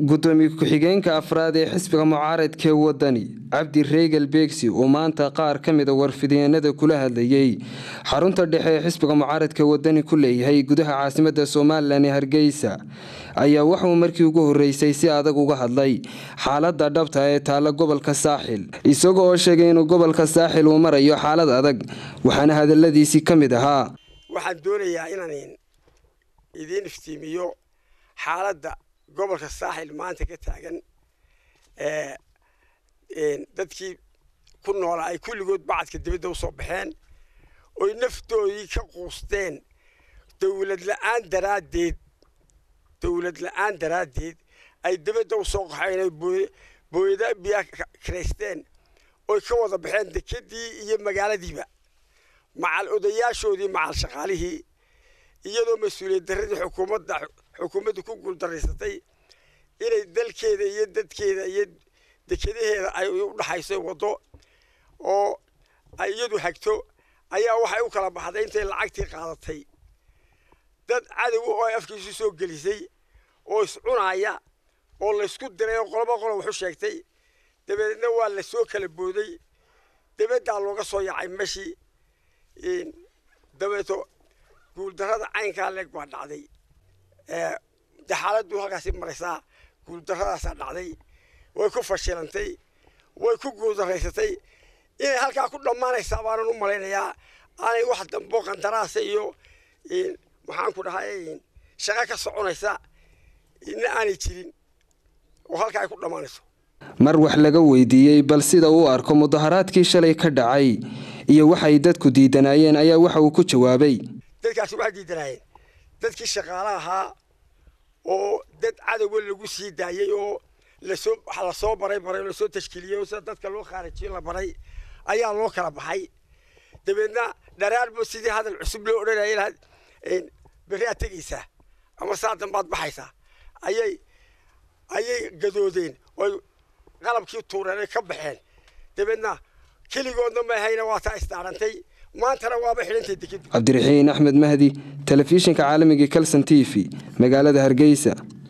gudoomiye ku-xigeenka afraad ee xisbiga mucaaradkee wadani cabdi reegal beegsi oo maanta qaar ka mida warfideenada kula hadlayay xarunta dhexe ee xisbiga mucaaradka wadani ku leeyahay gudaha caasimada somalilan ee hargeysa ayaa waxauu markii ugu horeysay si adag uga hadlay xaalada dhabta ee taalla gobolka saaxil isaga oo sheegay inuu gobolka saaxil uu marayo xaalad adag waxaana hadaladiisii ka mid ahaa waxaan doonayaa inaan idiin iftiimiyo xaaladda gobolka saaxil maanta ka taagan dadkii ku noolaa ay kulligood bacadka dibadda u soo baxeen oy naftoodii ka quusteen dawlad la'aan daraaddeed dawlad la'aan daraaddeed ay dibadda u soo qaxeen oy booyada biyaa kiraysteen oy ka wada baxeen dekedii iyo magaaladiiba macal odayaashoodii macal shaqaalihii iyadoo mas-uuliyad darradii xukuumadda xukuumaddu ku guuldaraysatay inay dalkeeda iyo dadkeeda iyo dekadaheeda ay u dhaxayso waddo oo ay iyadu hagto ayaa waxay u kala baxday intay lacagtii qaadatay dad cadow oo ay afkiisu soo gelisay oo iscunaaya oo laysku diray oo qoloba qolo waxu sheegtay dabeedna waa la soo kala booday dabaddaa looga soo yacay meshii dabeeto guuldarrada caynkaa leeg baa dhacday de xaaladdu halkaasi maraysaa guuldarradaasaa dhacday way ku fashilantay way ku guuldaraysatay inay halkaa ku dhammaanaysaa baanan u malaynayaa aanay wax dambo qandaraasa iyo maxaan ku dhahay shaqo ka soconaysa ina aanay jirin oo halkaa ay ku dhammaanayso mar wax laga weydiiyey bal sida uu arko mudaharaadkii shalay ka dhacay iyo waxay dadku diidanaayeen ayaa waxa uu ku jawaabay dadkaasi waxay diidanaayeen dadkii shaqaale ahaa oo dad cadowga lagu sii daayey oo lasoo lasoo baray baray lasoo tashkiiliyey oo sida dadka loo khaarijiyo la baray ayaa loo kala baxay dabeedna dharaarba sidii hadal cusub loo odhanayay lahaad berri aad tegaysaa ama saa dambaad baxaysaa ayay ayay gadoodeen oy qalabkii tuureen ay ka baxeen dabeedna keligoodna mahayna waa taa isdaarantay maantana waaba xidhantay deked cabdiraxiin axmed mahdi telefishinka caalamiga kalson t v magaalada hargeysa